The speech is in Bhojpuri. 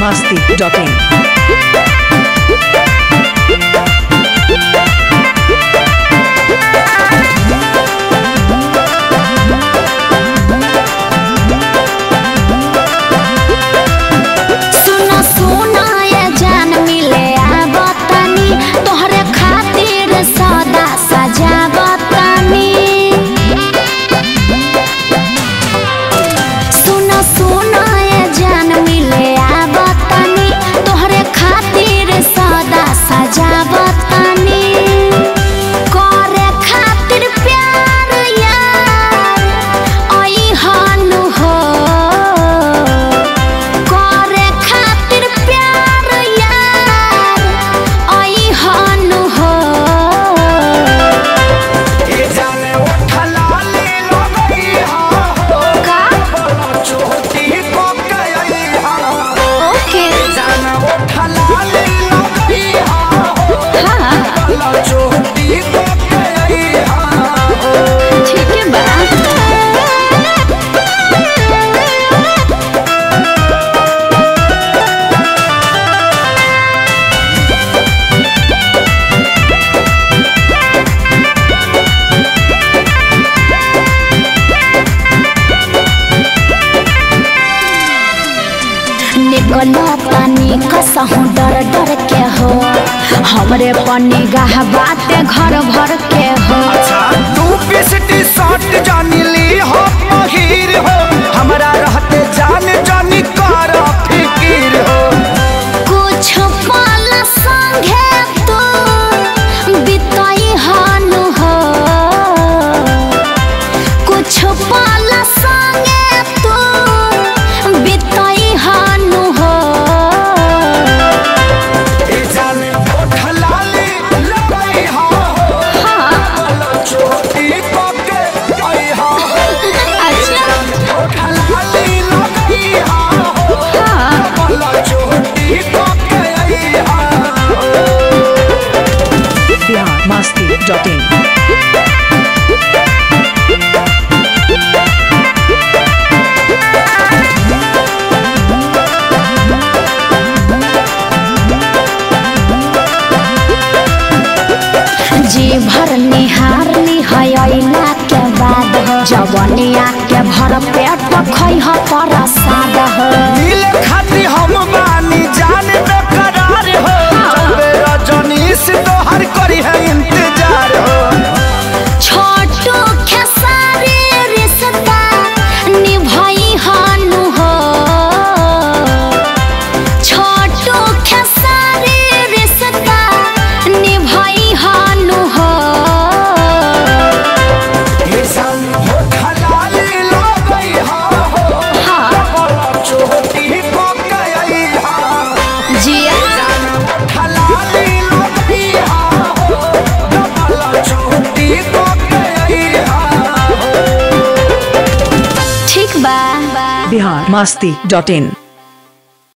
biharmasti.in सुनो सुनो ये जान मिले आवतनी तोहरे खातिर सदा सजावतनी सुनो सुनो ये जान मिले आवतनी तोहरे खातिर सदा सजावतनी करे खातिर प्यार यार ओई हनु हो करे खातिर प्यार यार ओई हनु हो ए जाने उठला ले लगई हा हो का चोटी को गई हा ओके जाने उठला ले लगई हा हो हाँ चोटी को गई हा ठीक है बा निकलो पानी कसहूँ डर डर के हो हमरे पनी गाह बाटे घर भर के हो अच्छा तू पिसटी शॉट जानी ली हो पहिर हो हमरा रहते जान जानी कर फिकीर हो कुछ पल संगे तू बिताई हनु हो कुछ पल संगे तू बिताई हनु हो ए जाने उठला ले लगई हा हो हाँ चोटी को गई हा अच्छा उठला ले लगई हा हो हाँ चोटी को गई हा biharmasti.in जी भर निहार निहयला के बाद जवनिया के भर पेट खै ह प्रसाद हो मिले खातिर हम बानी जान बेकरार हो जबे रजनीश तोहर करी है इंतजार हो छोटू खेसारी रिश्ता निभई हनु हो छोटू खेसारी रिश्ता निभई हनु हो ये सन हो खलाली लगई हा हो हाँ चोटी को गई हा जिया खलाली लगई हा हो चोटी को गई हा ठीक बा biharmasti.in